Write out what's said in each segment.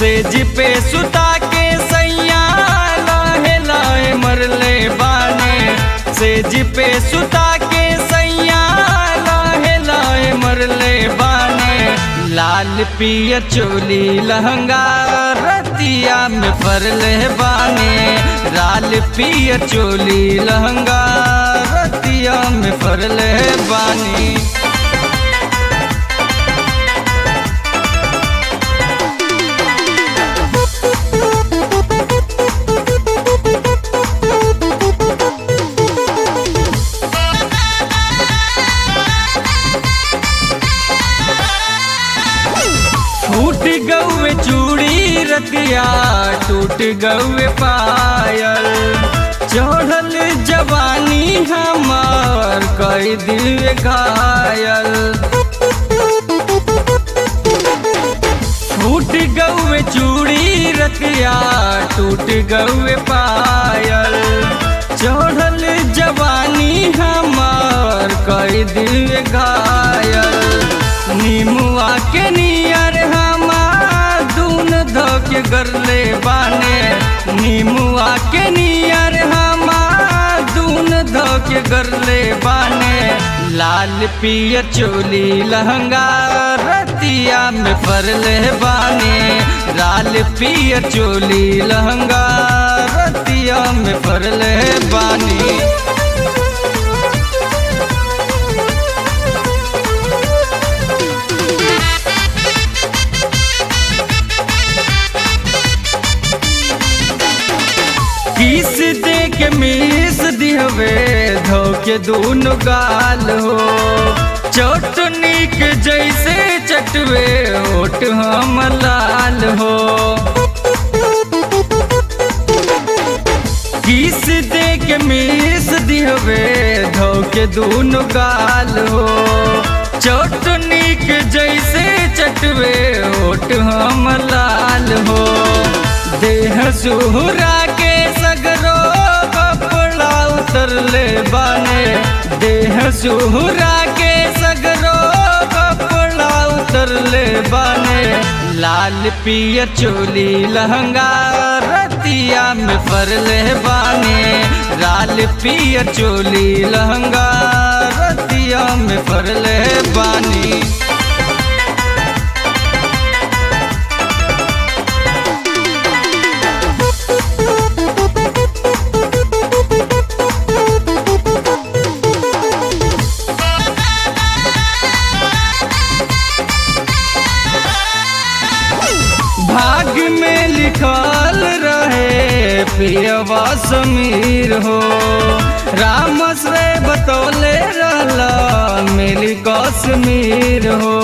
सेज पे सुता के सैया लाहे लाहे मरले बाने सेज पे सुता के सैया लाहे लाहे मरले बाने लाल पियर चोली लहंगा रतिया में फरले बाने लाल पियर चोली लहंगा रतिया में फरले बानी फूट गौए चूड़ी रतिया टूट गौए पायल चढ़ल जवानी हमार कई दिल घायल फूट गौए चूड़ी रतिया टूट गौए पायल चढ़ल जवानी हमार कई दिल घायल नीमुआ के नियर हमार दून धोके गरले बाने नीमुआ के नियर हमार दून धोके गरले बाने लाल पियर चोली लहंगा रतिया में फरले बाने लाल पियर चोली लहंगा रतिया में फरले बानी किस दे के मीस दिहवे धोके दूनो गाल हो चटनी के जैसे चटवे ओट हम लाल हो किस दे के मीस दिहवे धोके दूनो गाल हो चटनी के जैसे चटवे ओट हम लाल हो देह सुहरा के सगरो कपड़ा उतरले बाने देह सुहरा के सगरो कपड़ा उतरले बाने लाल पियर चोली लहंगा रतिया में फरले बाने लाल पियर चोली लहंगा रतिया में फरले बानी भाग में लिखल रहे पियवा समीर हो राम से बतौले रहला मिली कश्मीर हो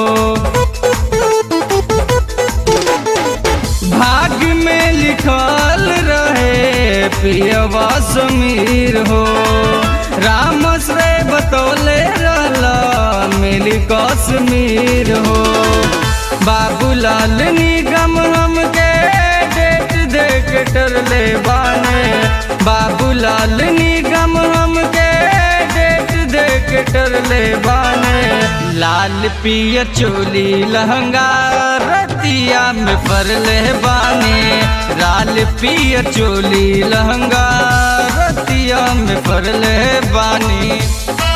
भाग में लिखल रहे पियवा समीर हो राम से बतौले रहला मिली कश्मीर हो बाबूलाल निगम हमके डेट देख टरले बाने बाबूलाल निगम हमके डेट देख टरले बाने लाल पियर चोली लहंगा रतिया में फरले बाने लाल पियर चोली लहंगा रतिया में फरले बानी